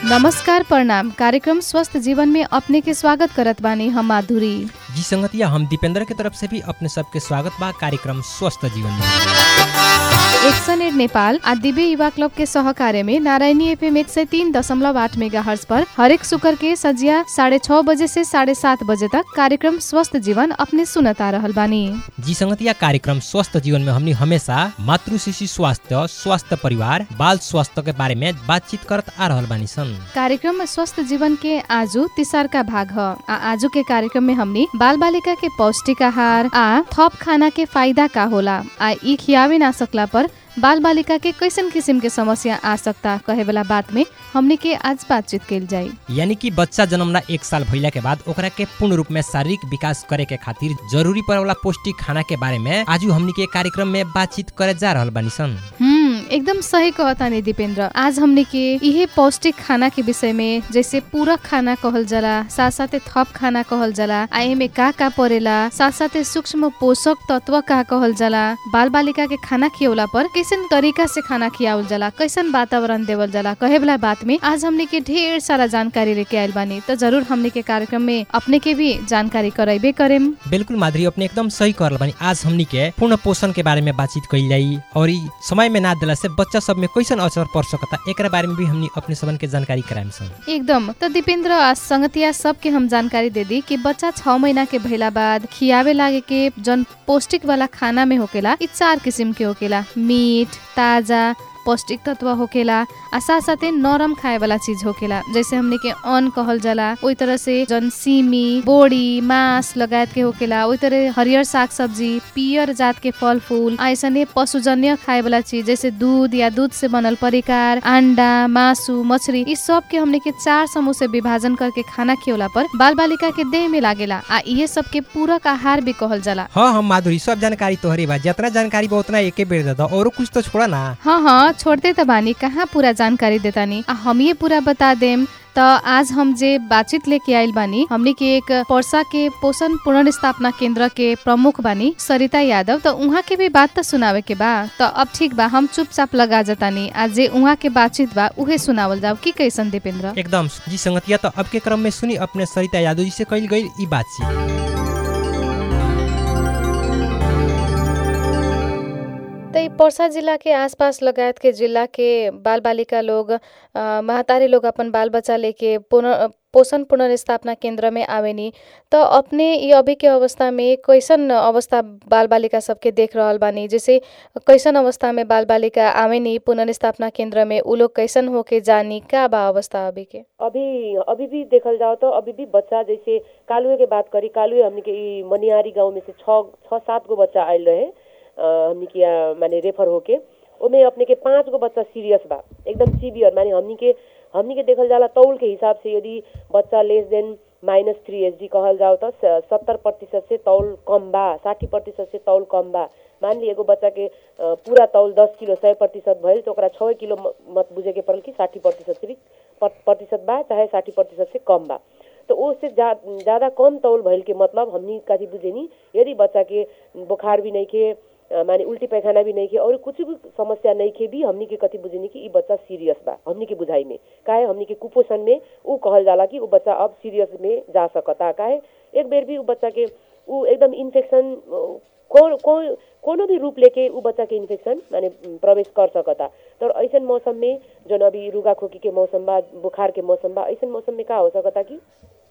नमस्कार प्रणाम कार्यक्रम स्वस्थ जीवन में अपने के स्वागत करत बानी हम माधुरी जी संगतिया हम दीपेंद्र के तरफ से भी अपने सबके स्वागत बा कार्यक्रम स्वस्थ जीवन में एक्सन एड नेपाल आ दिव्य युवा क्लब के सहकार्य में नारायणी एफएम एक सौ तीन दशमलव आठ मेगा हर्स पर हरेक शुक्र के सजिया साढ़े छह बजे से साढ़े सात बजे तक कार्यक्रम स्वस्थ जीवन अपने सुनता रहल बानी जी संगतिया कार्यक्रम स्वस्थ जीवन में हमनी हमेशा मातृ शिशु स्वास्थ्य स्वास्थ्य परिवार बाल स्वास्थ्य के बारे में बातचीत करत आ रहल बानी सन कार्यक्रम स्वस्थ जीवन के आजू तिसार का भाग ह आ आजू के कार्यक्रम में हमनी बाल बालिका के पौष्टिक आहार आ थप खाना के फायदा का होला आ ई खियावे ना सकला पर बाल बालिका के कैसन किसिम के समस्या आ सकता कहे वाला बात में हमनी के आज बातचीत कल जाई यानी कि बच्चा जन्मला एक साल भइला के बाद ओकरा के पूर्ण रूप में शारीरिक विकास करे के खातिर जरूरी पड़े वाला पौष्टिक खाना के बारे में आज हमनी के कार्यक्रम में बातचीत करे जा रहल बानी सन हम्म एकदम सही कहता नहीं दीपेंद्र आज हमने के इहे पौष्टिक खाना के विषय में जैसे पूरक खाना कहल जाला साथ साथे थप खाना कहल जाला आ एमे का का परेला साथ साथे सूक्ष्म पोषक तत्व का कहल जाला बाल बालिका के खाना खियौला पर कैसन तरीका से खाना खियावल जाला कैसन वातावरण देवल जाला कहे वाला बात में आज हमने के ढेर सारा जानकारी लेके आयल बानी तो जरूर हमने के कार्यक्रम में अपने के भी जानकारी कराइबे करेम बिल्कुल माधुरी अपने एकदम सही कहल बानी आज हमनी के पूर्ण पोषण के बारे में बातचीत कइल जाई और ई समय में ना दिला से बच्चा सब में कैसन असर पड़ सकता एकरा बारे में भी हमनी अपने सबन के जानकारी कराएम सन एकदम तो दीपेंद्र आ संगतिया सबके हम जानकारी दे दी कि बच्चा छ महीना के भइला बाद खियावे लागे के जन पौष्टिक वाला खाना में होकेला इ चार किसिम के होकेला मीट ताजा पौष्टिक तत्व होकेला आ साथ साथे नरम खाए वाला चीज होकेला जैसे हमने के अन्न कहल जाला ओई तरह से जन सिमी बोड़ी मांस लगायत के होकेला ओई तरह हरियर साग सब्जी पियर जात के फल फूल आ ऐसने पशुजन्य खाए वाला चीज जैसे दूध या दूध से बनल परिकार अंडा मासु मछली इस सब के हमने के चार समूह से विभाजन करके खाना खियोला पर बाल बालिका के देह में लागेला आ ये सब के पूरक आहार भी कहल जाला हाँ हम माधुरी सब जानकारी तोहरे बा जितना जानकारी बा उतना एके बेर दे दो और कुछ तो छोड़ा ना हाँ हाँ छोड़ते त बानी कहाँ पूरा जानकारी देतानी आ हम ये पूरा बता देम त आज हम जे बातचीत लेके आइल बानी हमने के एक पर्सा के पोषण पुनर्स्थापना केंद्र के प्रमुख बानी सरिता यादव त उहाँ के भी बात त सुनावे के बा त अब ठीक बा हम चुपचाप लगा जतानी आ जे उहाँ के बातचीत बा उहे सुनावल जाओ की कैसन दीपेंद्र एकदम जी संगतिया तो अब के क्रम में सुनी अपने सरिता यादव जी से कइल गई ई बातचीत त ई पर्सा जिला के आसपास लगायत के जिला के बाल बालिका लोग अ, महतारी लोग अपन बाल बच्चा लेके पुनः पोषण पुनर्स्थापना केंद्र में आवेनी तो अपने ये अभी के अवस्था में कैसन अवस्था बाल बालिका सबके देख रहल बानी जैसे कैसन अवस्था में बाल बालिका आवेनी पुनर्स्थापना केंद्र में उ लोग कैसन होके जानी का बा अवस्था अभी के अभी अभी भी देखल जाओ तो अभी भी बच्चा जैसे कालुए के बात करी कालुए हमनी के ई मनियारी गांव में से छ छ सात गो बच्चा आयल रहे अ, हमनी के यहाँ माने रेफर होके ओमे अपने के पाँच गो बच्चा सीरियस बा एकदम सीवियर माने हमनी के हमनी के देखल जाला तौल के हिसाब से यदि बच्चा less than minus three H कहल जाओ तो सत्तर प्रतिशत से तौल कम बा साठी प्रतिशत से तौल कम बा मान ली एगो बच्चा के अ, पूरा तौल दस किलो सय प्रतिशत भइल तो ओकरा छः किलो म- मत बुझे के पड़ल कि साठी प्रतिशत से भी प- प्रतिशत बा चाहे साठी प्रतिशत से कम बा तो उससे जा, ज्यादा कम तौल भइल के मतलब हमनी कथी बुझेनी यदि बच्चा के बुखार भी नहीं खे अ, माने उल्टी पैखाना भी नहीं खे और कुछ भी समस्या नहीं खे भी हमनी के कथी बुझेनी कि ई बच्चा सीरियस बा हमनी के बुझाई में काहे हमनी के कुपोषण में ऊ कहल जाला कि ऊ बच्चा अब सीरियस में जा सकता काहे एक बेर भी ऊ बच्चा के ऊ एकदम इन्फेक्शन कौन कौन कोनो भी रूप लेके ऊ बच्चा के इन्फेक्शन माने प्रवेश कर सकता तो ऐसन मौसम में जौन अभी रुगा खोकी के मौसम बा बुखार के मौसम बा ऐसन मौसम में का हो सकता कि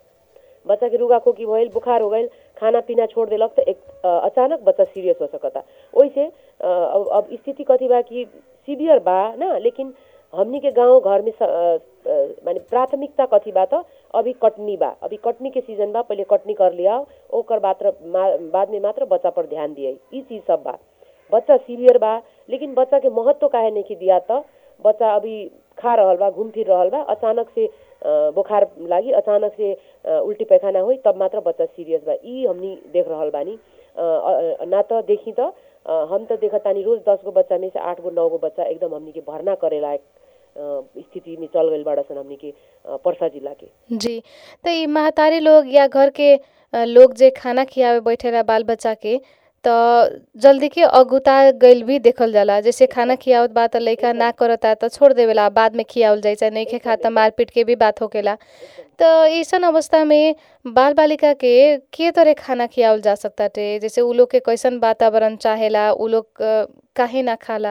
बच्चा के रुगा खोकी भइल बुखार हो गइल खाना पीना छोड़ देलक तो एक अ, अचानक बच्चा सीरियस हो सकता ओइसे अ, अब अब स्थिति कथी बा कि सीवियर बा ना लेकिन हमनी के गांव घर में स- अ, अ, माने प्राथमिकता कथी बा त अभी कटनी बा अभी कटनी के सीजन बा पहिले कटनी कर लिया ओकर मात्र मा- बाद में मात्र बच्चा पर ध्यान दिए ई चीज सब बा बच्चा सीवियर बा लेकिन बच्चा के महत्व काहे नहीं दिया त बच्चा अभी खा रहल बा घूम फिर रहल बा अचानक से अ, बुखार लागी अचानक से अ, उल्टी पैखाना होई तब मात्र बच्चा सीरियस बा ई हमनी देख रहल बानी अ, अ, ना त देखी त अ, हम त देखत तानी रोज दस गो बच्चा में से आठ गो नौ गो बच्चा एकदम हमनी के भर्ना करे लायक अ, स्थिति में चल गइल बाड़ सन हमनी के अ, पर्सा जिला के जी तो ई महतारी लोग या घर के अ, लोग जे खाना खियावे बैठेला बाल बच्चा के त जल्दी के अगुता गइल भी देखल जाला जैसे खाना खियावत बा त लइका ना करता त छोड़ देवेला बाद में खियावल जाई चाहे नइखे खात त मारपीट के भी बात होकेला त अइसन अवस्था में बाल बालिका के के तरह खाना खियावल जा सकताटे जैसे उ लोग के कैसन वातावरण चाहेला उ लोग अ, काहे ना खाला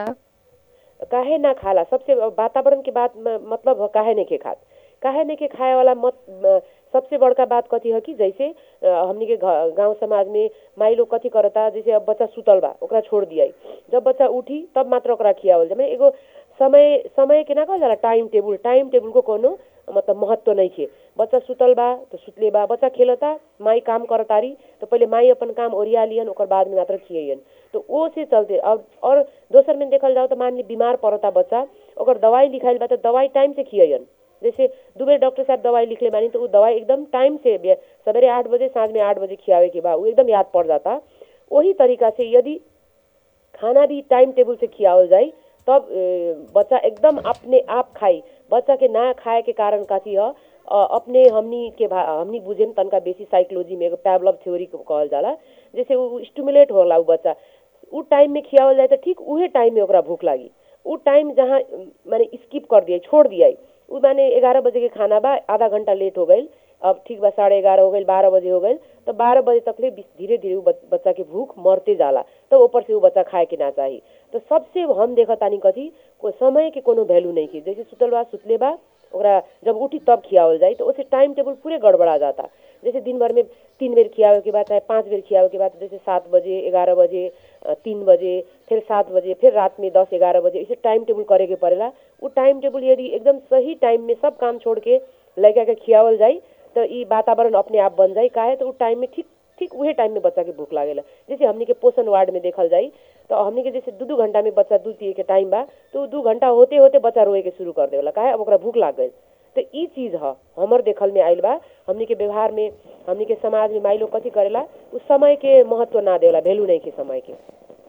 काहे ना खाला सबसे वातावरण के बात म- मतलब ह काहे नहीं के खात काहे नहीं के खाए वाला मत म- सबसे बड़का बात कथी है कि जैसे अ, हमनी के घ- गांव समाज में माई लोग कथी करता जैसे अब बच्चा सुतल बा ओकरा छोड़ दिया जब बच्चा उठी तब मात्र ओकरा खियावल जाए एगो समय समय के ना कहल जाला टाइम टेबुल टाइम टेबुल को कोनो मतलब महत्व नहीं खे बच्चा सुतल बा तो सुतले बा बच्चा खेलता माई काम करतारी तो पहले माई अपन काम ओरिया लियन ओकर बाद में मात्र खियन तो वो से चलते और और दोसर में देखल जाओ तो मान ली बीमार पड़ता बच्चा ओकर दवाई लिखाइल बा तो दवाई टाइम से खियन जैसे दू बेर डॉक्टर साहब दवाई लिखले बानी तो उ दवाई एकदम टाइम से बे- सवेरे आठ बजे साँझ में आठ बजे खियावे के बा उ एकदम याद पड़ जाता वही तरीका से यदि खाना भी टाइम टेबल से खियावल जाई तब ए, बच्चा एकदम अपने आप खाई बच्चा के ना खाए के कारण कथी ह अ, अपने हमनी के भा हमनी बुझेम तनका बेसी साइकोलॉजी में एगो पैवलव थ्योरी कहल जाला जैसे उ स्टिमुलेट होला उ बच्चा उ टाइम में खियावल जाए तो ठीक उहे टाइम में ओकरा भूख लागी उ टाइम जहाँ अम, माने स्किप कर दिया छोड़ दिया उ माने ग्यारह बजे के खाना बा आधा घंटा लेट हो गई अब ठीक बा साढ़े ग्यारह हो गई बारह बजे हो गई तो बारह बजे तक ले धीरे धीरे उ बच- बच्चा के भूख मरते जाला तो ऊपर से उ बच्चा खाए के ना चाही तो सबसे हम देखत तानी कथी को समय के कोनो वैल्यू नहीं की जैसे सुतल बा सुतले बा ओकरा जब उठी तब खियावल जाई तो उससे टाइम टेबल पूरे गड़बड़ा जाता जैसे दिन भर में तीन बेर खियावे के बाद चाहे पाँच बेर खियावे के बाद जैसे सात बजे ग्यारह बजे अ, तीन बजे फिर सात बजे फिर रात में दस ग्यारह बजे ऐसे टाइम टेबल करे के पड़ेला उ टाइम टेबल यदि एकदम सही टाइम में सब काम छोड़ के लड़का के खियावल जाई तो ई वातावरण अपने आप बन जाई काहे तो उ टाइम में ठीक ठीक उहे टाइम में बच्चा के भूख लागेला जैसे हमनी के पोषण वार्ड में देखल जाई तो हमनी के जैसे दू दू घंटा में बच्चा दूध पिए के टाइम बा तो उ दू घंटा होते होते बच्चा रोए के शुरू कर देवेला काहे अब ओकरा भूख लाग गई तो ई चीज ह हमर देखल में आइल बा हमनी के व्यवहार में हमनी के समाज में माई लोग कथी करेला उस समय के महत्व ना देवेला वैल्यू नहीं के समय के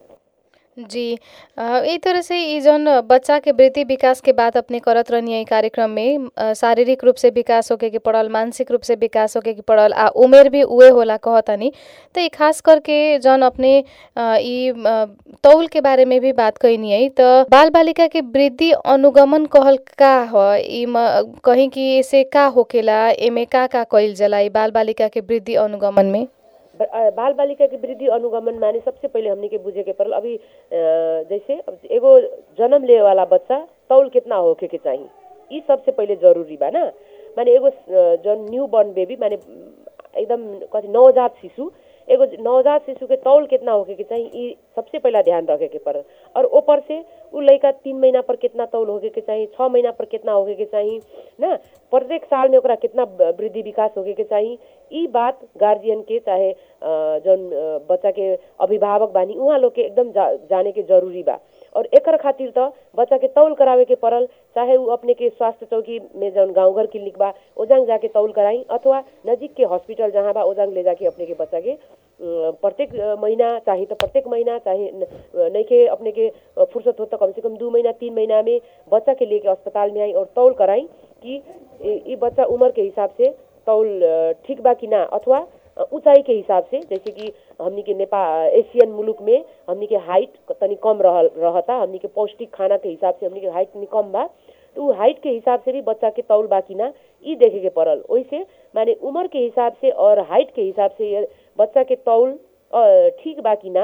जी अ, यही तरह से ई जौन बच्चा के वृद्धि विकास के बात अपने करत रहनी कार्यक्रम में अ, शारीरिक रूप से विकास होके के पड़ल मानसिक रूप से विकास होके के पड़ल आ उमेर भी उहे होला कहतनी तो ई खास करके जौन अपने अ, ई अ, तौल के बारे में भी बात कैनी है तो बाल बालिका के वृद्धि अनुगमन कहल का ह ई म- कहीं कि इसे का होकेला एमे का का कइल जाला ई बाल बालिका के वृद्धि अनुगमन में ब- अ, बाल बालिका के वृद्धि अनुगमन माने सबसे पहिले हमनी के बुझे के पड़ल अभी अ, जैसे अब एगो जन्म ले वाला बच्चा तौल कितना होके के चाहिए ई सबसे पहिले जरूरी बा ना माने एगो अ, जौन न्यू बॉर्न बेबी माने एकदम कथी नवजात शिशु एगो नवजात शिशु के तौल कितना होके के चाहिए ई सबसे पहला ध्यान रखे के पड़ल और ऊपर से उ लड़का तीन महीना पर कितना तौल होके के चाहिए छः महीना पर कितना होके के चाहिए ना प्रत्येक साल में ओकरा कितना ब- वृद्धि विकास होके के चाहिए ई बात गार्जियन के चाहे अ, जौन अ, बच्चा के अभिभावक बानी उहाँ लोग के एकदम जा, जाने के जरूरी बा और एकर खातिर त बच्चा के तौल करावे के पड़ल चाहे उ अपने के स्वास्थ्य चौकी में जौन गाँव घर क्लिनिक बा ओजांग जाके तौल कराई अथवा नजीक के हॉस्पिटल जहाँ बा ओजांग ले जाके अपने के बच्चा के अ, प्रत्येक अ, महीना चाहे तो प्रत्येक महीना चाहे न- अ, नइखे अपने के अ, फुर्सत हो तो कम से कम दू महीना तीन महीना में बच्चा के लेके अस्पताल में आई और तौल कराई कि ई ई बच्चा उम्र के हिसाब से तौल अ, ठीक बा कि ना अथवा अ, ऊंचाई के हिसाब से जैसे कि हमनी के नेपाल एशियन मुलुक में हमनी के हाइट तनी कम रहल रहता हमनी के पौष्टिक खाना के हिसाब से हमनी के हाइट तनी कम बा तो उ हाइट के हिसाब से भी बच्चा के तौल बा कि ना ई देखे के पड़ल ओइसे माने उम्र के हिसाब से और हाइट के हिसाब से ये बच्चा के तौल अ, ठीक बा कि ना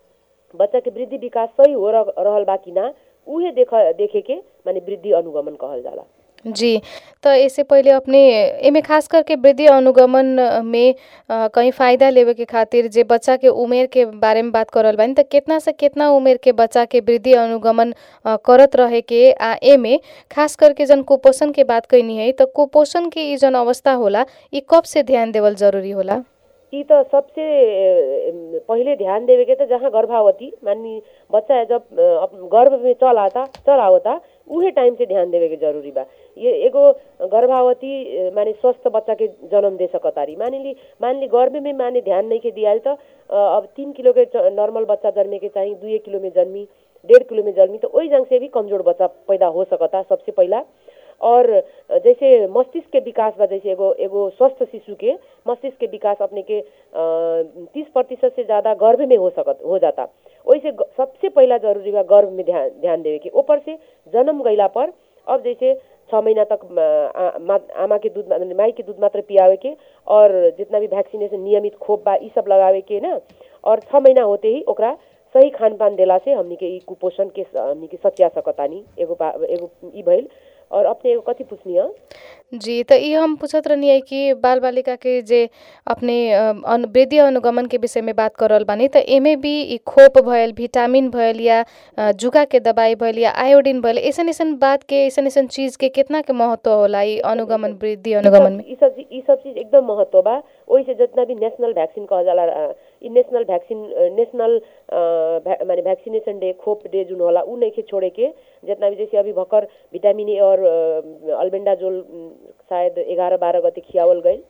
बच्चा के वृद्धि विकास सही हो रह- रहल बा कि ना उहे देख देखे के माने वृद्धि अनुगमन कहल जाला जी तो इससे पहिले अपने एमे खास करके वृद्धि अनुगमन में अ, कहीं फायदा लेवे के खातिर जे बच्चा के उमेर के बारे में बात करल बानी त केतना से केतना उमेर के बच्चा के वृद्धि अनुगमन अ, करत रहे के आ एमे खास करके जन कुपोषण के बात कैनी है तो कुपोषण के ई जन अवस्था होला ई कब से ध्यान देवल जरूरी होला ई त सबसे अ, पहिले ध्यान देवे के त जहाँ गर्भावती मानी बच्चा जब अ, अप- गर्भ में चल आता चल आवता उहे टाइम से ध्यान देवे के जरूरी बा ये एगो गर्भावती अ, माने स्वस्थ बच्चा के जन्म दे सकतारी मानिली मानली गर्भ में माने ध्यान नहीं के दियाल त अ, अब तीन किलो के च- नॉर्मल बच्चा जन्मे के चाहिए दुए किलो में जन्मी डेढ़ किलो में जन्मी तो ओई जंग से भी कमजोर बच्चा पैदा हो सकता सबसे पहला और जैसे मस्तिष्क के विकास बा जैसे एगो एगो स्वस्थ शिशु के मस्तिष्क के विकास अपने के तीस प्रतिशत से ज्यादा गर्भ में हो सकत हो जाता ओइसे ग- सबसे पहिला जरूरी बा गर्भ में ध्यान ध्यान देवे के ऊपर से जन्म गइला पर अब जैसे छ महीना तक अ, आ, मा- आमा के दूध माने माई के दूध मात्र पियावे के और जितना भी वैक्सीनेशन नियमित खोप बा ई सब लगावे के ना और छ महीना होते ही ओकरा सही खानपान देला से हमनी के ई कुपोषण के स- हमनी के सच्या सकतानी एगो बा- एगो ई भइल और अपने एगो कथी पूछनी है जी त ई हम पूछत रहनी है कि बाल बालिका के जे अपने अ, अनु वृद्धि अनुगमन के विषय में बात कर रहल बानी त एमे भी ई खोप भयल भिटामिन भयल या अ, जुका के दवाई भयल या आयोडीन भयल ऐसन ऐसन बात के ऐसन ऐसन चीज के कितना के महत्व होला ई अनुगमन वृद्धि अनुगमन में ई सब चीज- ई सब चीज एकदम महत्व बा ओइसे जितना भी नेशनल वैक्सीन कहल जाला अ, ई नेशनल वैक्सीन अ, नेशनल अ, भै- माने वैक्सीनेशन डे खोप डे जुन होला ऊ नइखे छोड़े के जितना भी जैसे अभी भर्खर विटामिन ए और अ, अल्बेंडाजोल अम, शायद एघारह बारह गते खियावल गइल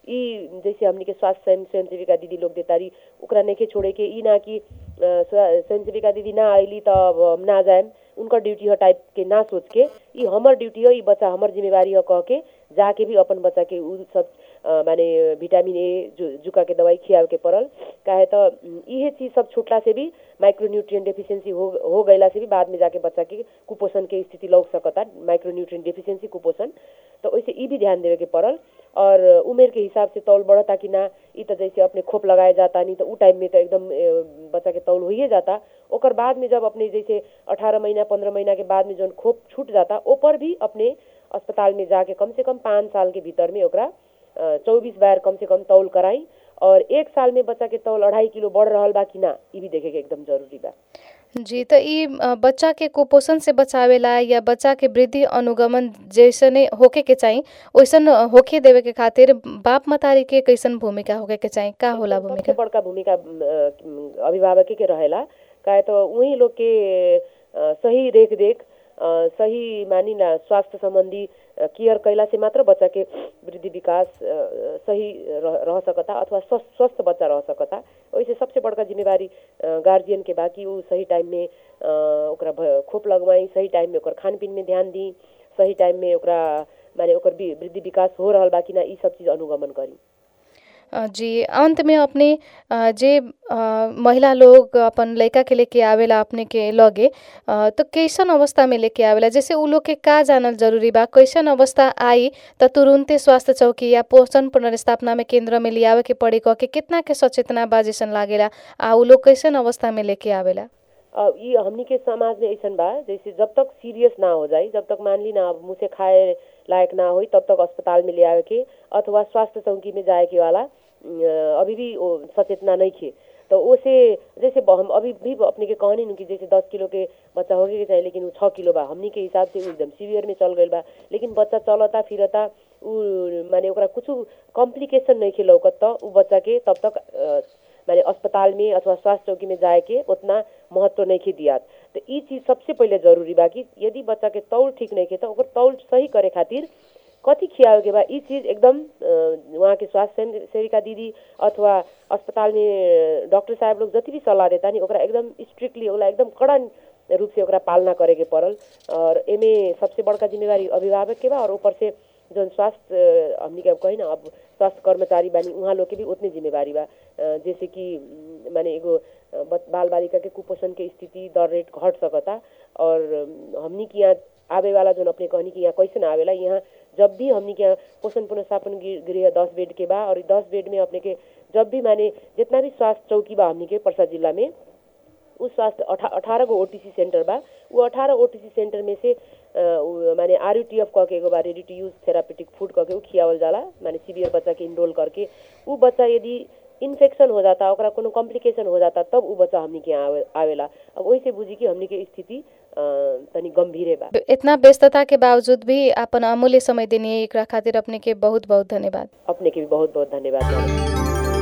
ई जैसे हमनी के स्वास्थ्य स्वयं स्वयंसेविका दीदी लोग देतारी ओकरा नइखे छोड़े के ई ना कि अ, स्व- स्वयंसेविका दीदी ना आइली त अब हम ना जाएम उनकर ड्यूटी ह टाइप के ना सोच के ई हमर ड्यूटी ह ई बच्चा हमर जिम्मेवारी ह कह के जाके भी अपन बच्चा के उ सब अ, माने विटामिन ए जु, जुका के दवाई खियावे के पड़ल काहे त उम, इहे चीज सब छूटला से भी माइक्रोन्यूट्रिएंट डेफिशिएंसी हो हो गइला से भी बाद में जाके बच्चा के कुपोषण के स्थिति लौक सकता माइक्रोन्यूट्रिएंट डेफिशिएंसी कुपोषण तो ओइसे ई भी ध्यान देवे के पड़ल और उमेर के हिसाब से तौल बढ़ता कि ना ई त जैसे अपने खोप लगाए जाता नहीं तो उ टाइम में तो एकदम ए, बच्चा के तौल होइए जाता ओकर बाद में जब अपने जैसे अठारह महीना पंद्रह महीना के बाद में जौन खोप छूट जाता ओपर भी अपने अस्पताल में जाके कम से कम पाँच साल के भीतर में ओकरा चौबीस बार कम से कम तौल कराई और एक साल में बच्चा के तौल अढ़ाई किलो बढ़ रहल बा कि ना ई भी देखे के एकदम जरूरी बा जी त ई अ, बच्चा के कुपोषण से बचावेला या बच्चा के वृद्धि अनुगमन जैसने होके के चाही ओइसन होके देवे के खातिर बाप मतारी के कैसन भूमिका होके के चाही का होला सबसे भूमिका बड़का भूमिका अ, अभिभावक के रहेला काहे तो उही लोग के अ, सही देख देख सही मानी ना स्वास्थ्य संबंधी अ, केयर कैला से मात्र बच्चा के वृद्धि विकास अ, सही रह, रह सकता अथवा स्वस्थ स्वस्थ बच्चा रह सकता ओइसे सबसे बड़का जिम्मेवारी गार्जियन के बा कि उ सही टाइम में अ, ओकरा भ- खोप लगवाई सही टाइम में ओकर खानपीन में ध्यान दी सही टाइम में ओकरा माने ओकर वि- वृद्धि विकास हो रहल बा कि ना ई सब चीज अनुगमन करी अ, जी अंत में अपने अ, जे अ, महिला लोग अपन लड़का के लेके आवेला अपने के लगे अ, तो कैसन अवस्था में लेके आवेला जैसे उ लोग के का जानल जरूरी बा कैसन अवस्था आई त तुरंते स्वास्थ्य चौकी या पोषण पुनर्स्थापना में केंद्र में लियावे के पड़ी कह के कितना के सचेतना बा जैसन लागेला आ उ लोग कैसन अवस्था में लेके आवेला अब ये हमनी के समाज में ऐसन बा जैसे जब तक सीरियस ना हो जाई जब तक मान ली ना अब मुँह से खाए लायक ना होई तब तक अस्पताल में ले आवे के अथवा स्वास्थ्य चौकी में जाए के वाला अ, अभी भी वो सचेतना नहीं खे तो ओसे जैसे ब- हम अभी भी अपने के कहनी कि जैसे दस किलो के बच्चा होके के चाहिए लेकिन वो छः किलो बा हमनी के हिसाब से उ एकदम सीवियर में चल गइल बा लेकिन बच्चा चलता फिरता उ माने ओकरा कुछ कॉम्प्लिकेशन नहीं खे लौकत त उ बच्चा के तब तक अ, माने अस्पताल में अथवा स्वास्थ्य चौकी में जाए के उतना महत्व नहीं खे दियात तो ई चीज सबसे पहिले जरूरी बा कि यदि बच्चा के तौल ठीक नहीं खे तो ओकर तौल सही करे खातिर कथी खियावे के बा ई चीज एकदम अ, वहाँ के स्वास्थ्य सेन- सेविका दीदी अथवा अस्पताल में डॉक्टर साहब लोग जति भी सलाह देता नि ओकरा एकदम स्ट्रिक्टली ओकरा एकदम कड़ा रूप से ओकरा पालना करे के पड़ल और एमे सबसे बड़का जिम्मेवारी अभिभावक के बा और ऊपर से जौन स्वास्थ्य अ, हमनी के अब कही ना अब स्वास्थ्य कर्मचारी बानी उहाँ लोग के भी उतने जिम्मेवारी बा अ, जैसे कि उम, माने एगो अ, बच- बाल बालिका के कुपोषण के स्थिति दर रेट घट सकता और अम, हमनी के यहाँ आवे वाला जौन अपने कहनी कि यहाँ कैसे ना आवेला यहाँ जब भी हमनी के यहाँ पोषण पुनर्स्थापन गृह गृह दस बेड के बा और दस बेड में अपने के जब भी माने जितना भी स्वास्थ्य चौकी बा हमनी के पर्सा जिला में उ स्वास्थ्य अठा अठारह गो ओटीसी सेंटर बा उ अठारह ओटीसी सेंटर में से अ, उ माने आरयूटीएफ कह के एगो बा ready to use therapeutic food कह के उ खियावल जाला माने सीवियर बच्चा के इनरोल करके उ बच्चा यदि इन्फेक्शन हो जाता ओकरा कोनो कॉम्प्लिकेशन हो जाता तब उ बच्चा हमनी के यहाँ आवे, आवेला अब वही से बुझी कि हमनी के स्थिति अ, तनी गंभीरे बा इतना व्यस्तता के बावजूद भी अपन अमूल्य समय देनी एकरा खातिर अपने के बहुत बहुत धन्यवाद अपने के भी बहुत बहुत धन्यवाद मानब।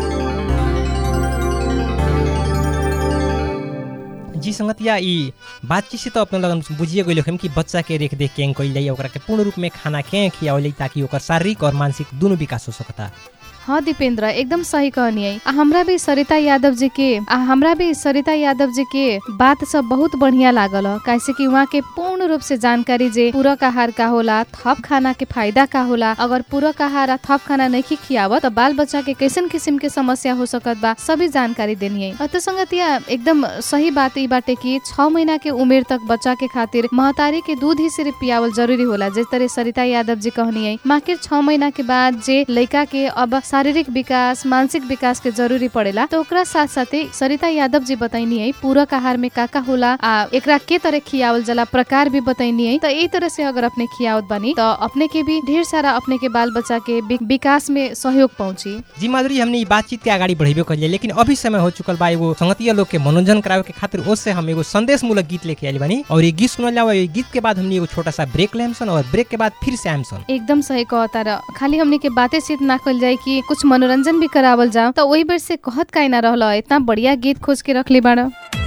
जी संगतिया ई बातचीत से तो अपने लगन बुझिए गइल हम कि बच्चा के रेख देख के कैल जाई ओकरा के पूर्ण रूप में खाना के खियावल जाई ताकि ओकर शारीरिक और मानसिक दोनों विकास हो सकता हाँ दीपेंद्र एकदम सही कहनी है आ हमरा भी सरिता यादव जी के आ हमरा भी सरिता यादव जी के बात सब बहुत बढ़िया लागल ह कैसे कि वहाँ के पूर्ण रूप से जानकारी जे पूरक आहार का होला थप खाना के फायदा का होला अगर पूरक आहार आ थप खाना नहीं खियावत तो बाल बच्चा के कैसन किसिम के समस्या हो सकत बा सभी जानकारी देनी है तो संगतिया एकदम सही बात ई बाटे कि छ महीना के उमेर तक बच्चा के खातिर महतारी के दूध ही सिर्फ पियावल जरूरी होला जिस तरह सरिता यादव जी कहनी है माकिर छ महीना के बाद जे लड़का के अब शारीरिक विकास मानसिक विकास के जरूरी पड़ेला तो ओकरा साथ साथे सरिता यादव जी बताइनी है पूरक आहार में का का होला आ एकरा के तरह खियावल जला प्रकार भी बताइनी है तो यही तरह से अगर अपने खियावत बनी तो अपने के भी ढेर सारा अपने के बाल बच्चा के वि- विकास में सहयोग पहुंची जी माधुरी हमने ई बातचीत के अगाडि बढ़ेबे करिए लेकिन अभी समय हो चुकल बा एगो संगतिया लोग के मनोरंजन करावे के खातिर ओसे हम एगो संदेश मूलक गीत लेके आइल बानी और ये गीत सुनल जाओ ये गीत के बाद हमने एगो छोटा सा ब्रेक लेम सन और ब्रेक के बाद फिर से आम सन एकदम सही कहता र खाली हमने के बातें सिर्फ ना कल जाए कि कुछ मनोरंजन भी करावल जाओ तो वही बेर से कहत काहे ना रहल इतना बढ़िया गीत खोज के रखली बाड़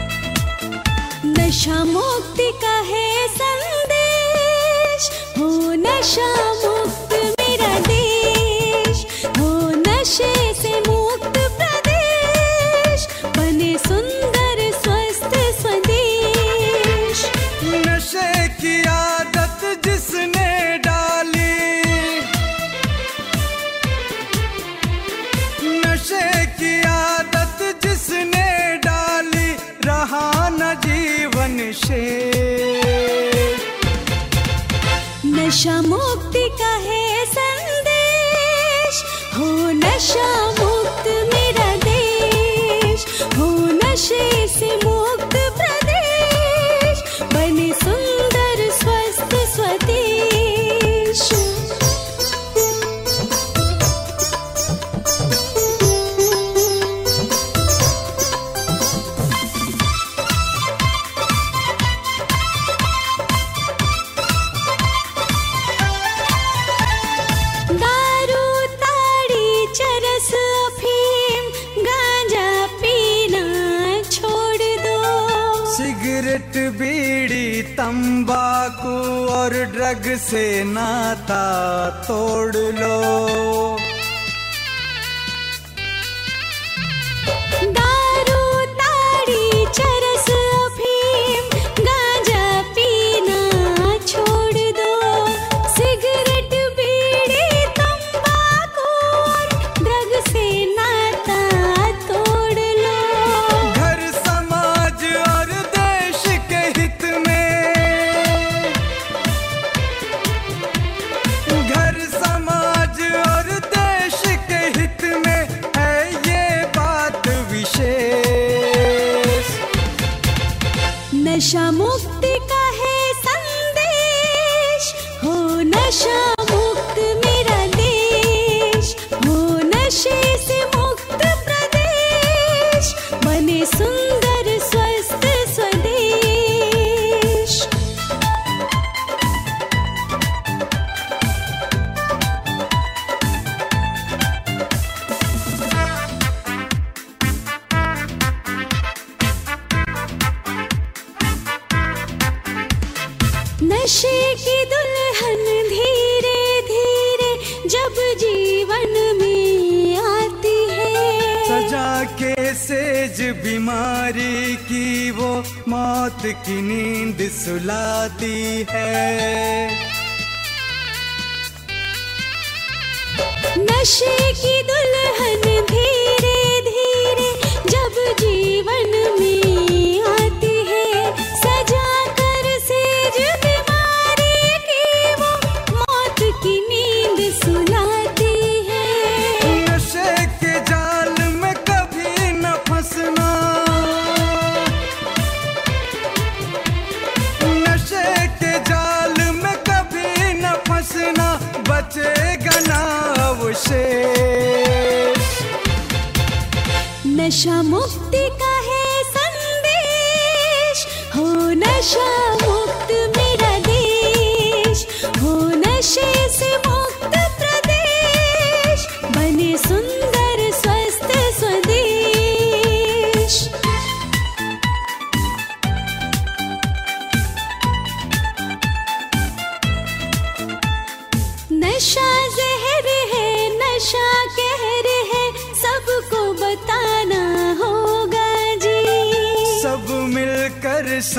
नशा मुक्ति का है संदेश हो नशा मुक्त मेरा देश हो नशे से मुक्त प्रदेश बने सुंदर स्वस्थ स्वदेश नशे की आदत जिसने डाली नशे की आदत जिसने डाली रहा न जीवन शेष नशा मुक्ति का है संदेश हो नशा मुक्त मेरा देश हो नशे से मुक्त प्रदेश बने सुंदर स्वस्थ स्वदेश दारू ताड़ी चरस अफीम गांजा पीना छोड़ दो सिगरेट बीड़ी तंबाकू और ड्रग से नाता तोड़ लो दारू ताड़ी चरस अफीम गांजा पीना छोड़ दो सिगरेट बीड़ी तंबाकू और ड्रग से नाता तोड़ लो घर समाज और देश के हित में घर समाज और देश के हित में है ये बात विशेष नशा मुक्ति का है संदेश हो नशा मुक्त मेरा देश हो नशे से मुक्त प्रदेश बने सुंदर स्वस्थ स्वदेश नशे की दुल्हन धीरे धीरे जब जीवन में आती है सजा के सेज बीमारी की वो मौत की नींद सुलाती है नशे की दुल्हन धीरे धीरे जब जीवन में आती है सजा कर सेज बीमारी की वो मौत की नींद सुलाती है नशे के जाल में कभी न फंसना नशे के जाल में कभी न फंसना बचेगा ना अवशेष नशा मुक्ति का है संदेश हो नशा मुक्त मेरा देश हो नशे से मुक्त प्रदेश बने सुंदर स्वस्थ स्वदेश नशा जहर है नशा कहर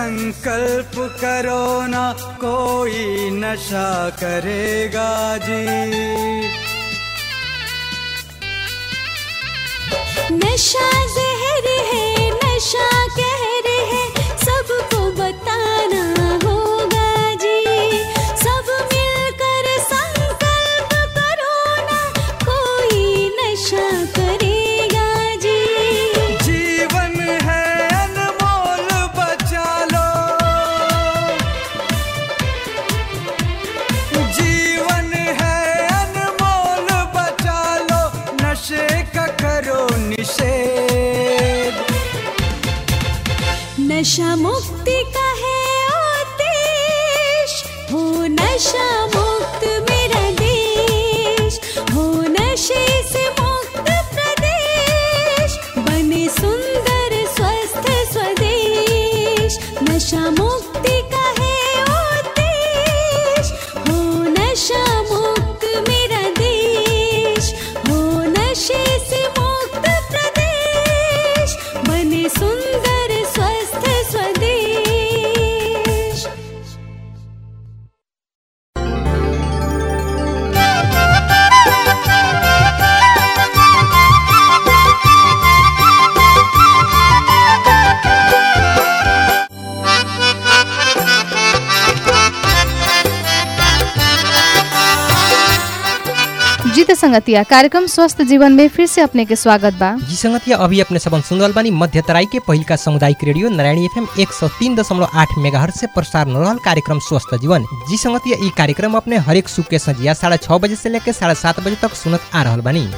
संकल्प करो ना कोई नशा करेगा जी नशा जहर है नशा कहर है सबको बताना होगा जी सब मिलकर संकल्प करो ना कोई नशा करेगा जी जीवन है अनमोल बचा लो जीवन है अनमोल बचा लो नशे का करो निषेध नशा मुक्ति का है आदेश हो नशा मुक्त मेरा देश हो नशे से मुक्त प्रदेश बने सुंदर स्वस्थ स्वदेश नशा मुक्ति का है आदेश हो नशा मुक्त मेरा देश हो नशे से मुक्त प्रदेश बने सुंदर स्वस्थ स्वदेश जीत संगतिया कार्यक्रम स्वस्थ जीवन में फिर से अपने के स्वागत बा जी संगतिया अभी अपने सबन सुनल बानी मध्य तराई के पहिल का सामुदायिक रेडियो नारायणी एफएम एक सौ तीन दशमलव आठ मेगा से प्रसारण हो रहल कार्यक्रम स्वस्थ जीवन जी संगतिया ई कार्यक्रम अपने हरेक सुख के संजिया साढ़े छः बजे से लेकर साढ़े सात बजे तक सुनत आ रहल बानी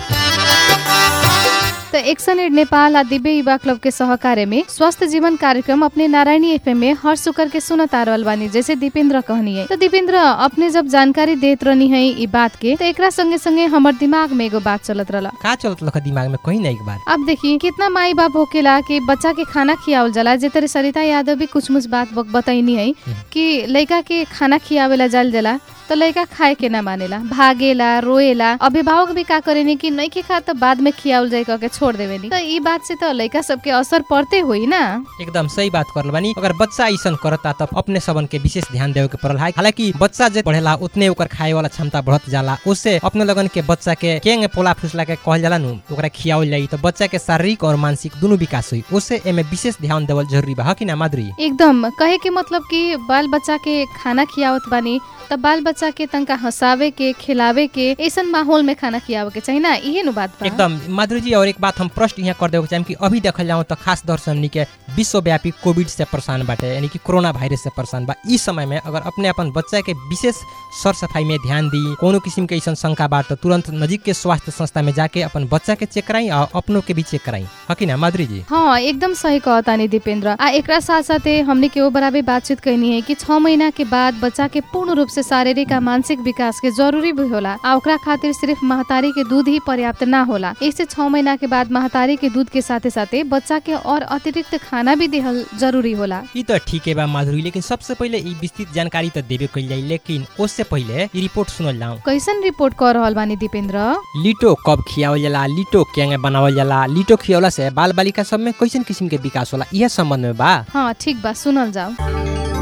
तो एक्सन एड नेपाल आ दिव्य युवा क्लब के सहकार्य में स्वस्थ जीवन कार्यक्रम अपने नारायणी एफएम में हर शुक्र के सुनत आ रहल बानी जैसे दीपेंद्र कहनी है तो दीपेंद्र अपने जब जानकारी देत रहनी है ई बात के तो एकरा संगे संगे हमर दिमाग में एगो बात चलत रहला का चलत लख दिमाग में कहीं ना एक बार अब देखी कितना माई बाप होकेला कि बच्चा के खाना खियावल जाला जे तरह सरिता यादव भी कुछ मुछ बात बक- बताइनी है कि लड़का के खाना खियावेला जाल जाला तो लड़का खाए के ना मानेला भागेला रोएला अभिभावक भी का करेनी कि नहीं के खा तो बाद में खियावल जाए कह के छोड़ देवेनी तो ई बात से तो लड़का सबके असर पड़ते हुई ना एकदम सही बात करल बानी अगर बच्चा ऐसा करता तब अपने सबन के विशेष ध्यान देवे के पड़ल है हालांकि बच्चा जे पढ़ेला उतने ओकर खाए वाला क्षमता बढ़त जाला उससे अपने लगन के बच्चा के केंग पोला फुसला के कहल जाला नु ओकरा खियावल जाई तो बच्चा के शारीरिक और मानसिक दोनों विकास हुई उससे एमे विशेष ध्यान देवल जरूरी बा ह कि ना माधुरी एकदम कहे के मतलब कि बाल बच्चा के खाना खियावत बानी तब बाल बच्चा के तनका हंसावे के खिलावे के ऐसन माहौल में खाना खियावे के चाहिए ना इहे नु बात बा एकदम माधुरी जी और एक बात हम प्रश्न यहाँ कर देवे चाहेम कि अभी देखल जाऊँ तो खास दौर से हमनी के विश्वव्यापी कोविड से परेशान बाटे यानी कि कोरोना वायरस से परेशान बा इस समय में अगर अपने अपन बच्चा के विशेष सर सफाई में ध्यान दी कोनो किस्म के ऐसा शंका बा तो तुरंत नजीक के स्वास्थ्य संस्था में जाके अपन बच्चा के चेक कराई और अपनों के भी चेक कराई है कि ना माधुरी जी हाँ एकदम सही कहतानी दीपेंद्र आ एकरा साथ साथे हमने के वो बराबर बातचीत कहनी है कि छह महीना के बाद बच्चा के पूर्ण रूप से शारीरिक आ मानसिक विकास के जरूरी भी होला आ ओकरा खातिर सिर्फ महतारी के दूध ही पर्याप्त ना होला इससे छह महीना के बाद महतारी के दूध के साथे साथे बच्चा के और अतिरिक्त खाना भी देहल जरूरी होला ई तो ठीक है बा माधुरी लेकिन सबसे पहले ई विस्तृत जानकारी तो देवे कल जाई लेकिन उससे पहले ई रिपोर्ट सुनल जाऊँ कैसन रिपोर्ट कर रहल बानी दीपेंद्र लिटो कब खियावल जाला लिटो केंगे बनावल जाला लिटो खियवला से बाल बालिका सब में कैसन किस्म के विकास होला यह संबंध में बा हाँ ठीक बा सुनल जाओ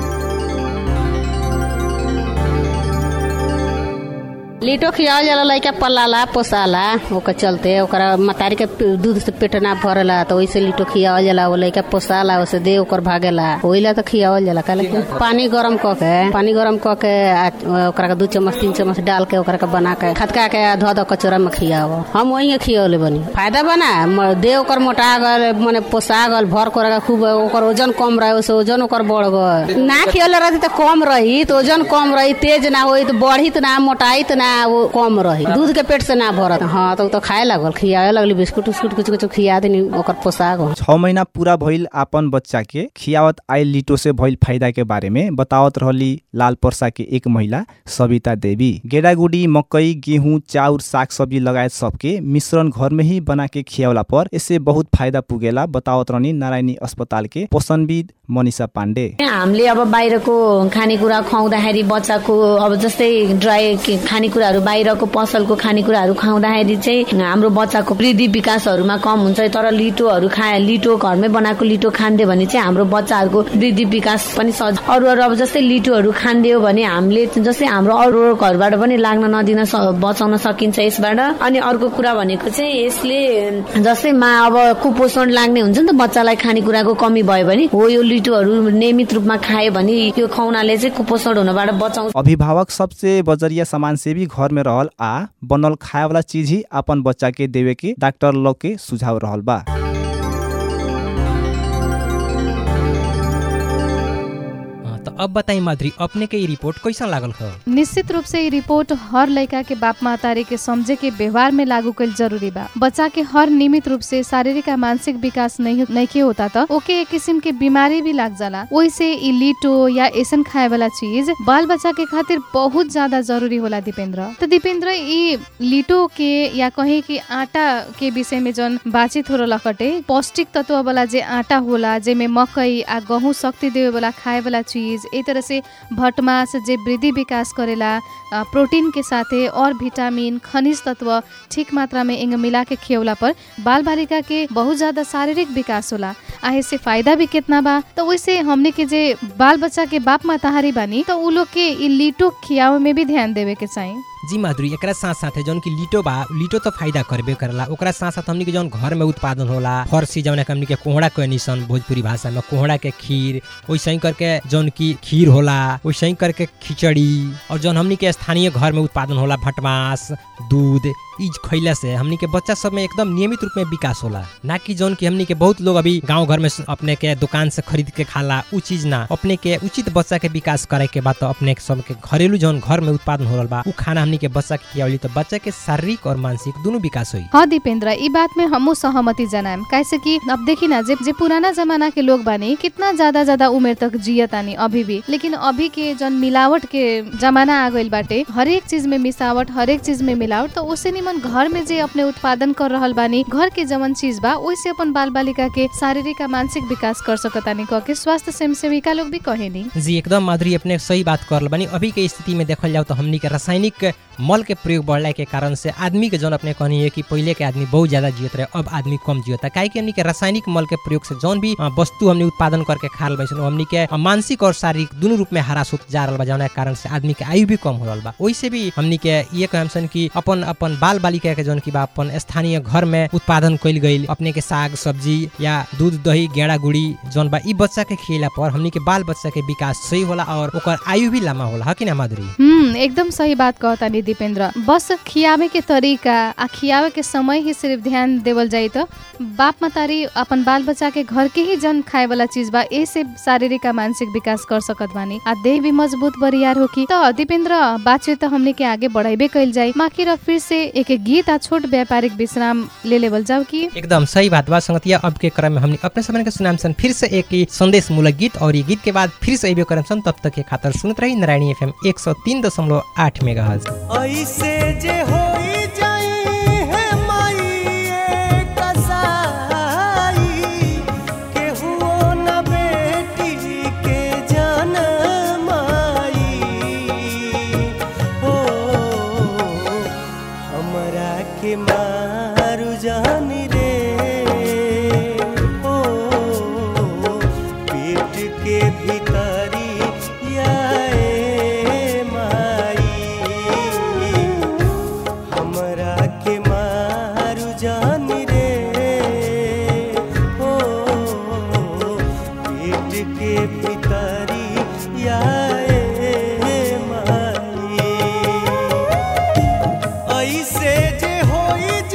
लिटो खियावल जाला लइका पलाला पोसाला ओकर चलते ओकरा मतारी के पे- दूध से पेट ना भरला तो वैसे लिटो खियावल जाला वो लइका पोसाला ओसे दे ओकर भागेला ओइला तो खियावल जाला काहे कि पानी गरम क के पानी गरम क के आ ओकरा के दू चम्मच तीन चम्मच डाल के ओकरा के बना के खदका के धो दो कचोरा में खियाव हम वही खियावले बनी फायदा बना म- देह ओकर मोटा गल मने पोसा गल भर कर के खूब ओकर वजन कम रहे ओसे वजन ओकर बढ़ गल ना खियले रहती तो कम रही तो वजन कम रही तेज ना होई तो बढ़ित ना मोटाइत ना वो कम रही दूध के पेट से ना भरत हाँ तो उ तो खाए लागल खियावे लगली बिस्कुट उस्कुट कुछ कुछ खिया देनी ओकर पोसा गल छ महीना पूरा भइल आपन बच्चा के खियावत आयल लिटो से भइल फायदा के बारे में बतावत रहली लाल पर्सा के एक महिला सविता देवी गेडागुडी मकई गेहूं चाउर साग सब्जी लगायत सबके मिश्रण घर में ही बना के खियावला पर इससे बहुत फायदा पुगेला बतावत रहनी नारायणी अस्पताल के पोषणविद मनिषा पाण्डे हामीले अब बाहिरको खानेकुरा खुवाउँदाखेरि बच्चाको अब जस्तै ड्राई के- खानेकुरा खानेकुराहरू बाहिरको पसलको खानेकुराहरू खाउँदाखेरि चाहिँ हाम्रो बच्चाको वृद्धि विकासहरूमा कम हुन्छ तर लिटोहरू खा लिटो घरमै बनाएको लिटो खानिदियो भने चाहिँ हाम्रो बच्चाहरूको वृद्धि विकास पनि सज अरू अरू अब जस्तै लिटोहरू खानिदियो भने हामीले जस्तै हाम्रो अरू अरू घरबाट पनि लाग्न नदिन स- बचाउन सकिन्छ यसबाट अनि अर्को कुरा भनेको चाहिँ यसले जस्तै मा अब कुपोषण लाग्ने हुन्छ नि त बच्चालाई खानेकुराको कमी भयो भने हो यो लिटोहरू नियमित रूपमा खायो भने यो खुवाउनाले चाहिँ कुपोषण हुनबाट बचाउँछ अभिभावक सबसे बजरिया सामान से भी घर में रहल आ बनल खाए वाला चीज ही अपन बच्चा के देवे के डॉक्टर लोग के सुझाव रहल बा हाँ, तो अब बताई माधुरी अपने के ई रिपोर्ट कैसन लागल ह निश्चित रूप से ई रिपोर्ट हर लड़का के बाप मातारी के समझे के व्यवहार में लागू कल जरूरी बा बच्चा के हर नियमित रूप से शारीरिक आ मानसिक विकास नहीं नहीं होता त ओके एक किस्म के बीमारी भी लाग जाला ओइसे ई लिटो या ऐसन खाए वाला चीज बाल बच्चा के खातिर बहुत ज्यादा जरूरी होला दीपेंद्र तो दीपेंद्र ई लिटो के या कहे कि आटा के विषय में जन बातचीत हो रहा कटे पौष्टिक तत्व वाला जे आटा होला जेमे मकई आ गहूँ शक्ति देवे वाला खाए वाला चीज ए तरह से भटमास जे वृद्धि विकास करेला आ, प्रोटीन के साथे और विटामिन खनिज तत्व ठीक मात्रा में इंग मिला के खियौला पर बाल बालिका के बहुत ज्यादा शारीरिक विकास होला आ इससे फायदा भी कितना बा तो वैसे हमने के जे बाल बच्चा के बाप माताहारी बानी तो उ लोग के ई लिटो खियावे में भी ध्यान देवे के चाहिए जी माधुरी एकरा साथ साथ जौन की लिटो बा लिटो तो फायदा करबे करला ओकरा साथ साथ हमनी के जौन घर में उत्पादन होला फरसी जौन हमनी के कोहड़ा कहनी सन भोजपुरी भाषा में कोहड़ा के खीर वैसे ही करके जौन की खीर होला वैसे ही करके खिचड़ी और जौन हमनी के स्थानीय घर में उत्पादन होला भटमास दूध ई खैला से हमनी के बच्चा सब में एकदम नियमित रूप में विकास होला ना कि जौन की हमनी के बहुत लोग अभी गांव घर में अपने के दुकान से खरीद के खाला उ चीज ना अपने के उचित बच्चा के विकास करे के बाद तो अपने के सब के घरेलू जौन घर में उत्पादन हो रहल बा उ खाना हमनी के बच्चा के खियावली तो बच्चा के शारीरिक और मानसिक दोनों विकास हुई हाँ दीपेंद्र ई बात में हमू सहमति जनाएम कैसे कि अब देखी ना जे, जे पुराना जमाना के लोग बानी कितना ज्यादा ज्यादा उमेर तक जियतानी अभी भी लेकिन अभी के जन मिलावट के जमाना आ गइल बाटे हरेक चीज में मिसावट हरेक चीज में मिलावट तो उससे निमन घर में जे अपने उत्पादन कर रहल बानी घर के जवन चीज बा वैसे अपन बाल बालिका के शारीरिक आ मानसिक विकास कर सकतानी कह के स्वास्थ्य स्वयं सेविका लोग भी कहेनी जी एकदम माधुरी अपने सही बात कर बानी अभी के स्थिति में देखल जाओ तो हमनी के रासायनिक मल के प्रयोग बढ़ला के कारण से आदमी के जौन अपने कहनी है कि पहले के आदमी बहुत ज्यादा जियत रहे अब आदमी कम जियता काहे कि हमनी के रासायनिक मल के प्रयोग से जौन भी अ, वस्तु हमनी उत्पादन करके खा रहल बानी हमनी के अ, मानसिक और शारीरिक दोनों रूप में हरास होत जा रहल बा जौन के कारण से आदमी के आयु भी कम हो रहल बा ओइसे भी हमनी के ये कहम सन कि अपन अपन बाल बालिका के जौन की बा अपन स्थानीय घर में उत्पादन कइल गइल अपने के साग सब्जी या दूध दही गेड़ा गुड़ी जौन बा ई बच्चा के खियला पर हमनी के बाल बच्चा के विकास सही होला और ओकर आयु भी लम्बा होला ह कि ना माधुरी हम्म एकदम सही बात कहता नि दीपेंद्र बस खियावे के तरीका आ खियावे के समय ही सिर्फ ध्यान देवल जाई तो बाप मतारी अपन बाल बच्चा के घर के ही जन खाए वाला चीज बा ए से शारीरिक आ मानसिक विकास कर सकत बानी आ देह भी मजबूत बरियार होकी तो दीपेंद्र बातचीत तो हमने के आगे बढ़ाइबे कइल जाई माखिर फिर से एक गीत आ छोट व्यापारिक विश्राम ले लेवल जाओ की एकदम सही बात बा संगतिया अब के क्रम में हमने अपने समय के सुनाम सन फिर से एक ही संदेश मूलक गीत और ये गीत के बाद फिर से अबे करम सन तब तक के खातर सुनत रही नारायणी एफएम 103.8 मेगाहर्ट्ज ऐसे जे होई जाई है माई कसाई केहुओ न बेटी के जनमाई हो हमरा के मारू जानी रे हो पेट के भीतरी याए माई हमरा के मारू जान रे हो पेट के भीतरी याए माई ऐसे जे होई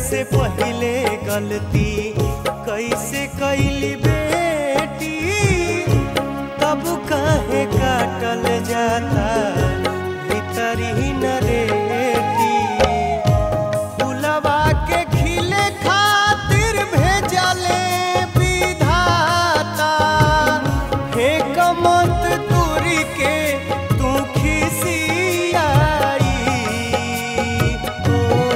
से पहले गलती कैसे कैली बेटी तब काहे काटल जाता भीतरी नरेटी फुलवा के खिले खातिर भेजले विधाता हे कमत तुरी के तू खिसियाई ओ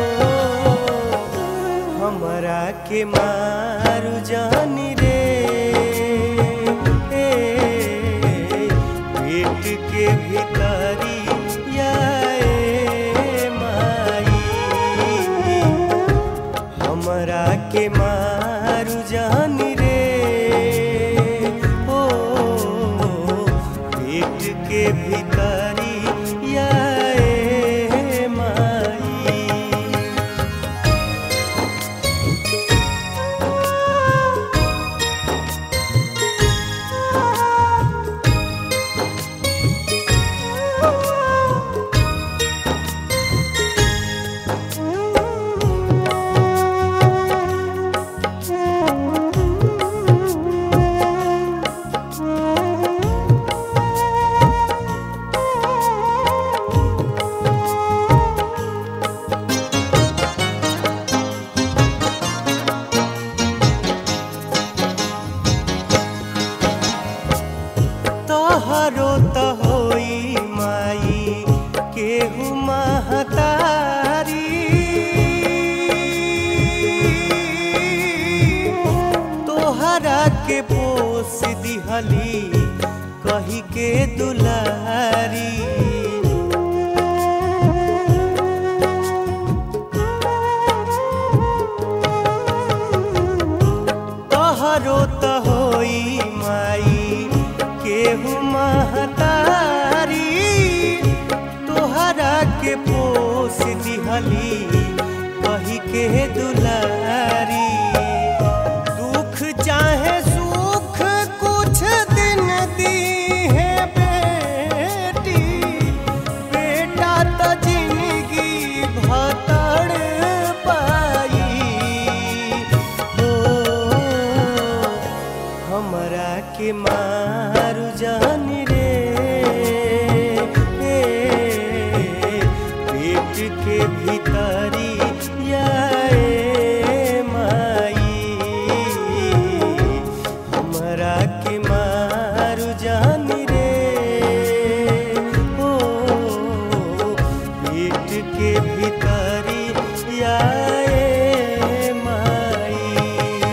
हमरा के मारू जानी रे ए, पेट के भीतरी याए माई हमरा के मारू जानी रे ओ पेट के भीतरी याए माई तोहरो त होई माई केहू महतारी तोहरा के पोस दिहली कही के दुलारी तोहरो त होई माई केहू महतारी तोहरा के पोस दिहली कही के दुलारी दुख चाहे सुख कुछ दिन दी है बेटी बेटा त जिंदगी भतड़ पाई ओ हमरा के मारू जानी रे ए, पेट के भीतरी याए माई हमरा के मारू जानी रे ओ पेट के भीतरी याए माई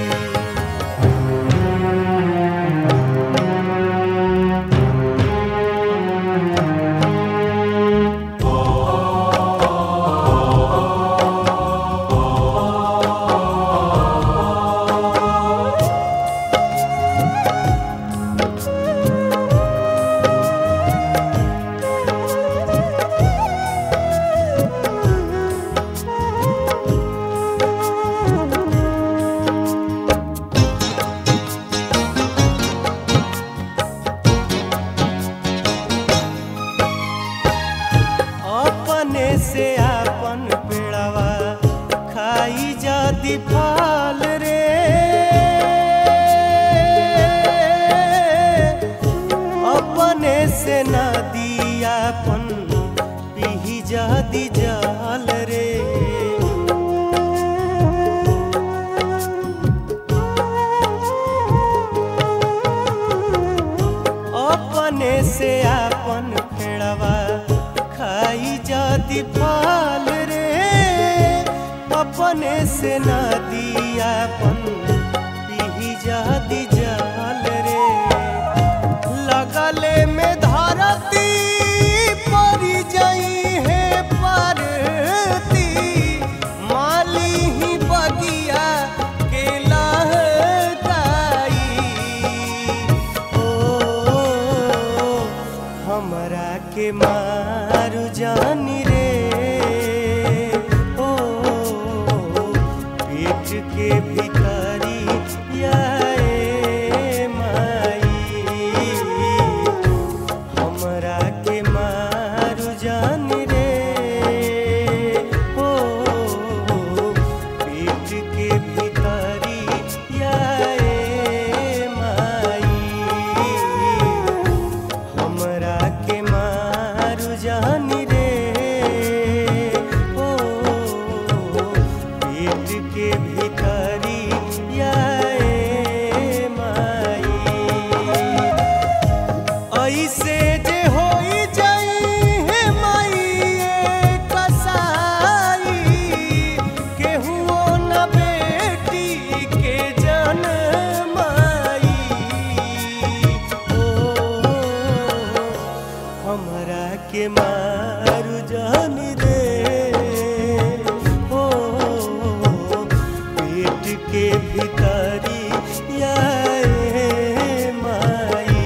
अपने से आपन पेड़वा खाई जाती फल रे अपने से नदी आपन पीही जादी जाल रे अपने से आपन फेड़वा खाई जाती फल रे अपने से नदी आपन पीही जाती जाल रे लगले में धरती परी जाई है परती माली ही बगिया के लहकाई ओ हमरा के मारू जानी रे ओ पेट के भीतरी याए माई हमरा के मारू जानी रे ओ पेट हमरा के मारू जानी रे ओ पेट के भितरी आए माई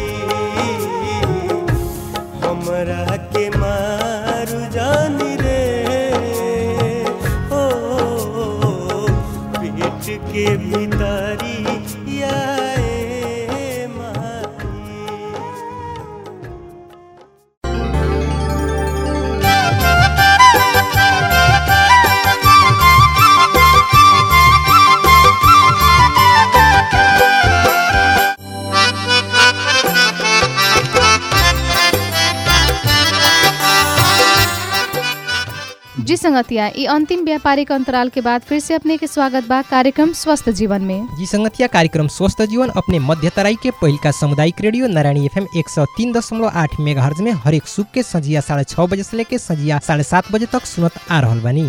हमरा के मारू जानी रे ओ पेट के भितरी आए माई जी संगतिया ई अंतिम व्यापारिक अंतराल के बाद फिर से अपने के स्वागत बा कार्यक्रम स्वस्थ जीवन में जी संगतिया कार्यक्रम स्वस्थ जीवन अपने मध्य तराई के पहिल का सामुदायिक रेडियो नारायणी एफएम एक सौ तीन दशमलव आठ मेगा में हरेक सुख के संजिया साढ़े छः बजे से लेके संजिया साढ़े सात बजे तक सुनत आ रहल बानी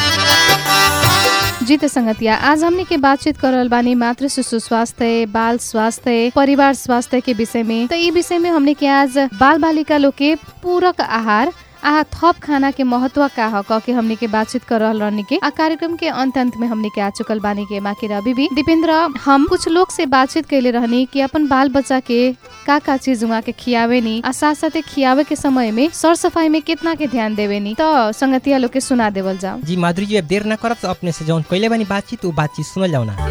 जी त संगतिया आज हमने के बातचीत कर रहल बानी मातृ शिशु स्वास्थ्य बाल स्वास्थ्य परिवार स्वास्थ्य के विषय में तो ई विषय में हमने के आज बाल बालिका लोग के पूरक आहार आ थप खाना के महत्व का ह कह के हमने के बातचीत कर रहल रहनी के आ कार्यक्रम के अंत अंत में हमने के आ चुकल बानी के बाकी अभी भी दीपेंद्र हम कुछ लोग से बातचीत कैले रहनी कि अपन बाल बच्चा के का का चीज उहाँ के खियावे नी आ साथ साथे खियावे के समय में सर सफाई में कितना के ध्यान देवे नी तो संगतिया लोग के सुना देवल जाओ जी माधुरी जी अब देर न करब तो अपने से जौन कैले बानी बातचीत वो बातचीत सुनल जाओ ना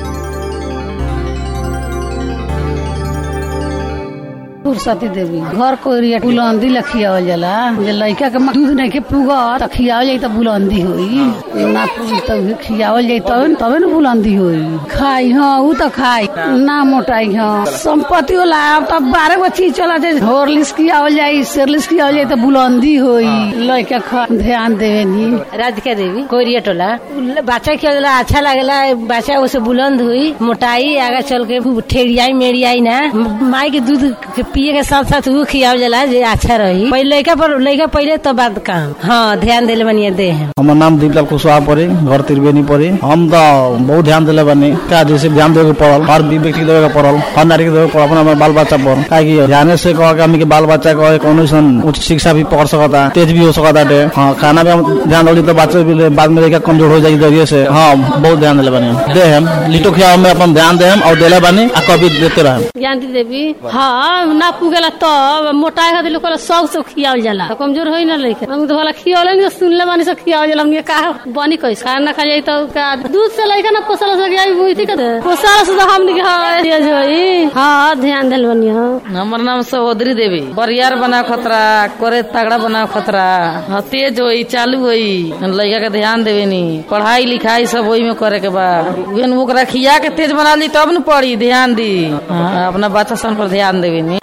सरस्वती देवी घर को एरिया बुलंदी ला खियावल जाला जे लइका के दूध नहीं के पुगा त खियावल जाई त बुलंदी होई ना पुगी त उहे खियावल जाई तबे न तबे न बुलंदी होई खाई हाँ ऊ त खाई ना मोटाई हाँ संपत्ति होला अब त बारह गो चीज चला जे हॉर्लिक्स खियावल जाई सेरलिक्स खियावल जाई त बुलंदी होई लइका खा ध्यान देवे नी राधिका देवी कोरिया टोला बच्चा खेला अच्छा लगेला बच्चा उसे बुलंद हुई मोटाई आगे चल के ठेड़ियाई मेड़ियाई ना माई के दूध के पिए के साथ साथ वो खियाव जाला जे अच्छा रही पहले लड़का पर लड़का पहले तो बाद काम हाँ ध्यान देले बनिए दे हम हमार नाम दीपलाल कुशवाहा पड़े घर त्रिवेणी पड़े हम तो बहुत ध्यान दिले बनी का जैसे ध्यान देवे के पड़ल हर व्यक्ति के देवे के पड़ल हर नारी के देवे के पड़ल अपना हमारे बाल बच्चा पर का कि ध्यान से कह के हमनी के बाल बच्चा कहे कौन सन उच्च शिक्षा भी पढ़ सकता तेज भी हो सकता है हाँ खाना भी हम ध्यान रही तो बच्चे भी बाद में लेकर कमजोर हो जाएगी जरिए से हाँ बहुत ध्यान दिले बनी दे हम लिटो खिया में अपन ध्यान दे हम और दिले बनी आ कभी देते रहे ज्ञानती देवी हाँ ना पुगेला तब मोटाई खातिर लोग सब सब खियावल जाला तो कमजोर होई ना लइका हम तो भला खियावल नहीं सुनले बानी सब खियावल जाला हमने का बनी कैसे खाना खा जाई तो का दूध से लइका ना पोसल से गई बुझती का पोसल से तो हमने के हाँ ये जो होई हाँ ध्यान देल बनी हाँ हमार नाम सहोदरी देवी बरियार बना खतरा करे तगड़ा बना खतरा हाँ, तेज होई चालू होई लड़का के ध्यान देवे नी पढ़ाई लिखाई सब वही में करे के बा उहेन ओकरा खिया के तेज बना ली तब न पढ़ी ध्यान दी हाँ, अपना बच्चा सन पर ध्यान देवे नी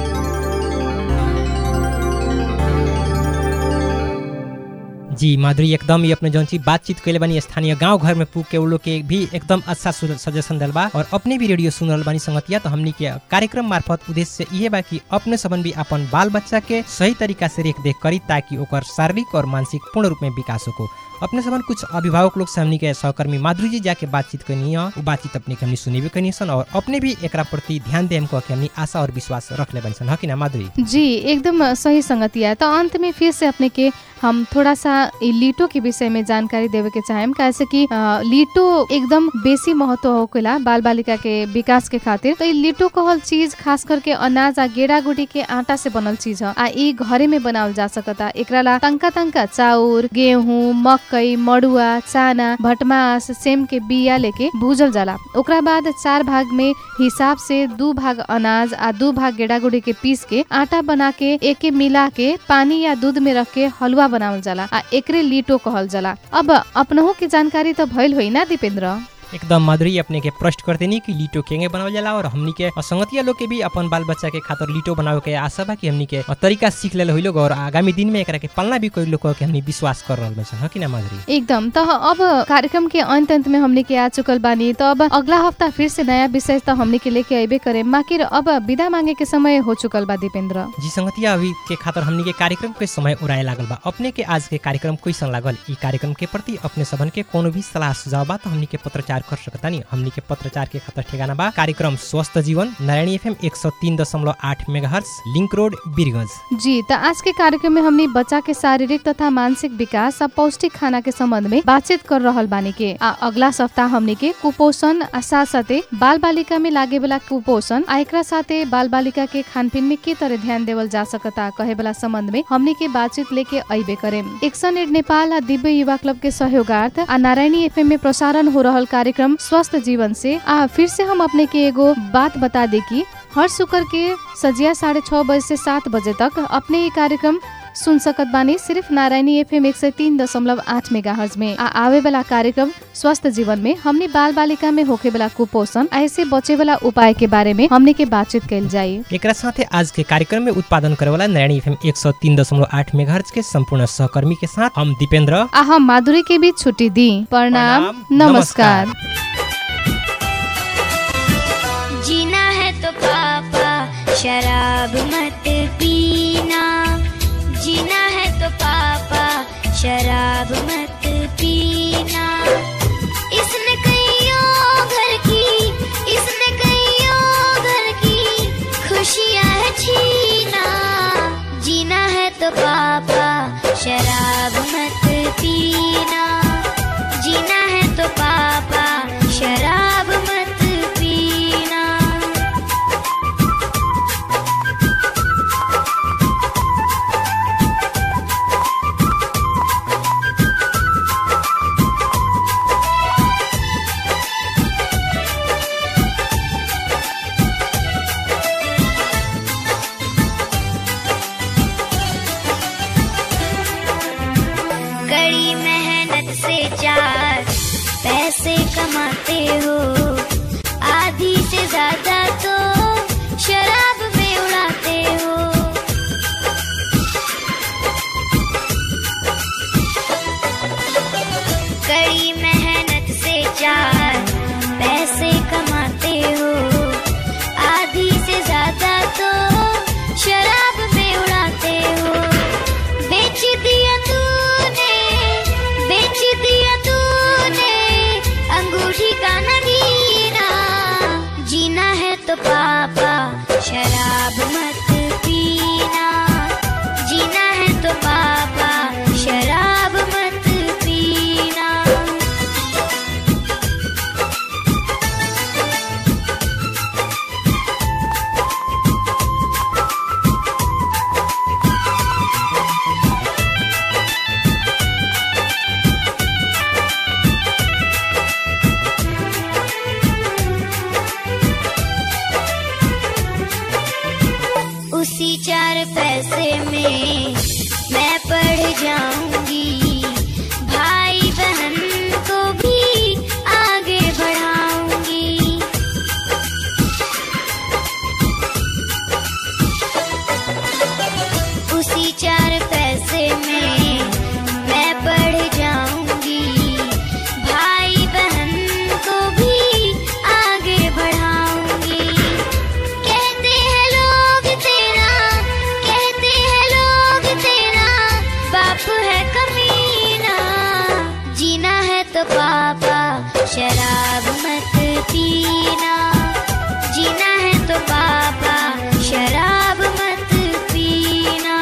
जी माधुरी एकदम ये अपने जौन चीज बातचीत कैले बानी स्थानीय गांव घर में पूग के उ लोग के भी एकदम अच्छा सु- सजेशन दिल बा और अपने भी रेडियो सुन रहल बानी संगतिया तो हमनी के कार्यक्रम मार्फत उद्देश्य इहे बा कि अपने सबन भी अपन बाल बच्चा के सही तरीका से रेख देख करी ताकि ओकर शारीरिक और मानसिक पूर्ण रूप में विकास हो अपने सबन कुछ अभिभावक लोग से हमनी के सहकर्मी माधुरी जी जाके बातचीत करनी है वो बातचीत अपने के हमनी सुनेबे करनी सन और अपने भी एकरा प्रति ध्यान दे हमको कि हमनी आशा और विश्वास रख ले बनी सन ह कि ना माधुरी जी एकदम सही संगतिया तो अंत में फिर से अपने के हम थोड़ा सा ई लीटो के विषय में जानकारी देवे के चाहेम कैसे कि अ, लीटो एकदम बेसी महत्व होकेला बाल बालिका के विकास के खातिर तो ई लीटो कहल चीज खास करके अनाज आ गेड़ा गुडी के आटा से बनल चीज ह आ ई घरे में बनावल जा सकता एकरा ला तंका तंका चाउर गेहूं मकई मड़ुआ चाना भटमास सेम के बिया लेके भूजल जाला ओकरा बाद चार भाग में हिसाब से दू भाग अनाज आ दू भाग गेड़ा गुडी के पीस के आटा बना के एके मिला के पानी या दूध में रख के हलवा बनावल जाला आ एकरे लीटो कहल जाला अब अपनहु के जानकारी तो भइल होई ना दीपेंद्र एकदम माधुरी अपने के प्रश्न करते नहीं कि लीटो केंगे बनावल जाला और हमनी के संगतिया लोग के भी अपन बाल बच्चा के खातिर लीटो बनावे के आशा बा कि हमनी के तरीका सीख ले लोग और आगामी दिन में एकरा के पालना भी कोई लोग के हमनी विश्वास कर रहल बा कि ना माधुरी एकदम तो अब कार्यक्रम के अंत अंत में हमने के आ चुकल बानी तो अब अगला हफ्ता फिर से नया विषय तो हमने के लेके अबे करे माकिर अब विदा मांगे के समय हो चुकल बा दीपेंद्र जी संगतिया अभी के खातिर हमनी के कार्यक्रम के समय उड़ाए लागल बा अपने के आज के कार्यक्रम कैसन लागल ई कार्यक्रम के प्रति अपने सबन के कोनो भी सलाह सुझाव बा तो हमनी के पत्रचार इंतजार कर सकता नहीं हमनी के पत्रचार के खाता ठिकाना बा कार्यक्रम स्वस्थ जीवन नारायणी एफएम एक सौ तीन दशमलव आठ मेगा लिंक रोड बीरगंज जी त आज के कार्यक्रम में हमनी बच्चा के शारीरिक तथा मानसिक विकास आ पौष्टिक खाना के संबंध में बातचीत कर रहल बानी के आ अगला सप्ताह हमनी के कुपोषण आ साथ साथे बाल बालिका में लागे वाला कुपोषण आ एकरा साथे बाल बालिका के खानपीन में के तरह ध्यान देवल जा सकता कहे वाला संबंध में हमनी के बातचीत लेके अबे करे एक्शन एड नेपाल आ दिव्य युवा क्लब के सहयोगार्थ आ नारायणी एफएम में प्रसारण हो रहल कार्यक्रम स्वस्थ जीवन से आ फिर से हम अपने के एगो बात बता दे की हर शुक्र के सजिया साढ़े छः बजे से सात बजे तक अपने ये कार्यक्रम सुन सकत बानी सिर्फ नारायणी एफएम एक सौ तीन दशमलव आठ मेगा हर्ज में आ आवे वाला कार्यक्रम स्वस्थ जीवन में हमने बाल बालिका में होके वाला कुपोषण आ ऐसे बचे वाला उपाय के बारे में हमने के बातचीत कल जाये एकरा साथे आज के कार्यक्रम में उत्पादन करे वाला नारायणी एफएम एक सौ तीन दशमलव आठ मेगा के संपूर्ण सहकर्मी के साथ हम दीपेंद्र आ हम माधुरी के बीच छुट्टी दी प्रणाम प्रणाम, नमस्कार जीना है तो पापा शराब मत पीना जीना है तो पापा शराब मत पीना इसने कईयों घर की इसने कईयों घर की खुशियां है छीना जीना है तो पापा शराब मत पीना जीना है तो पापा शराब मत पीना कड़ी मेहनत से चार पैसे कमाते हो आधी से ज्यादा तो शराब में उड़ाते हो कड़ी मेहनत से चार पैसे कमाते हो आधी से ज्यादा तो शराब में उड़ाते हो बेच दिया तूने बेच दिया तूने अंगूठी का नगीना जीना है तो पापा शराब मत पीना जीना है तो पापा शराब मत पीना उसी चार पैसे में मैं पढ़ जाऊंगी भाई बहन को भी आगे बढ़ाऊंगी उसी चार पैसे में मैं पढ़ जाऊंगी भाई बहन को भी आगे बढ़ाऊंगी कहते हैं लोग तेरा कहते हैं लोग तेरा बाप है कमीना जीना है तो पापा शराब मत पीना जीना है तो पापा शराब मत पीना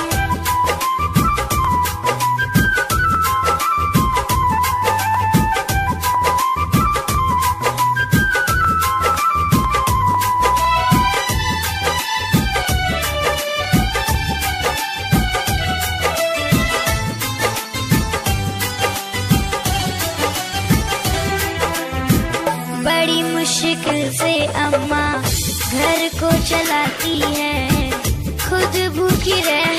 बड़ी मुश्किल से अम्मा घर को चलाती है खुद भूखी रह